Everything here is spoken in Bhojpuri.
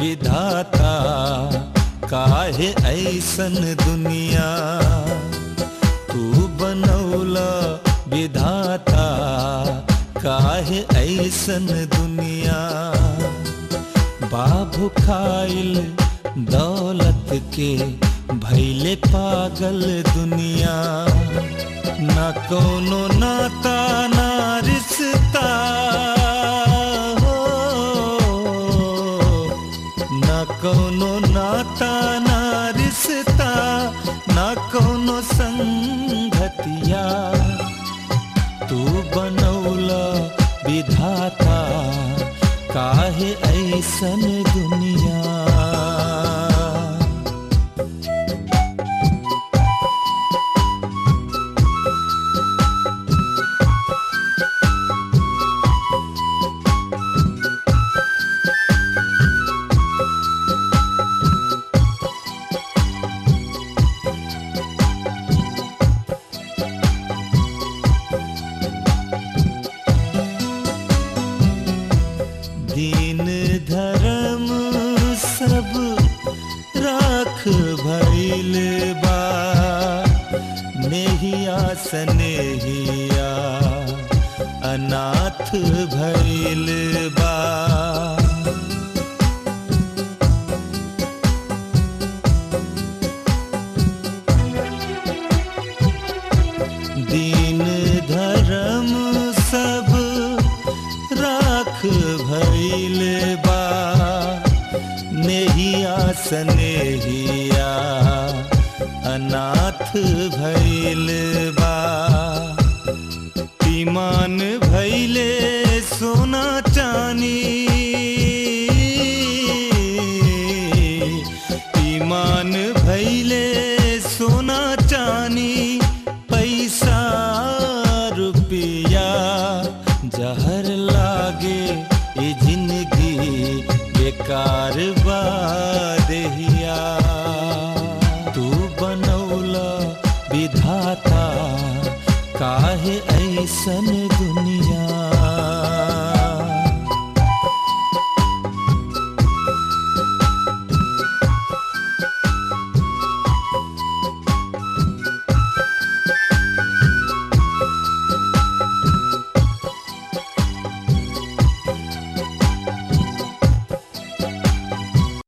विधाता काहे ऐसन दुनिया तू बनौला विधाता काहे ऐसन दुनिया बाबू खाइल दौलत के भैले पागल दुनिया न कोनो नाता ना रिश्ता हो न कोनो नाता ना रिश्ता न कोनो संगतिया तू बनौला विधाता काहे ऐसन दुनिया दीन धर्म सब राख भइल बा नेहिया सनेहिया अनाथ भइल बा दीन धर्म सब राख भइल बा नेहिया सनेहिया अनाथ भइल बा ईमान भइले सोना चानी ईमान भइले सोना चानी पैसा रुपया जहर लागे ये जिंदगी बेकार बा देहिया तू बनौला विधाता काहे ऐसन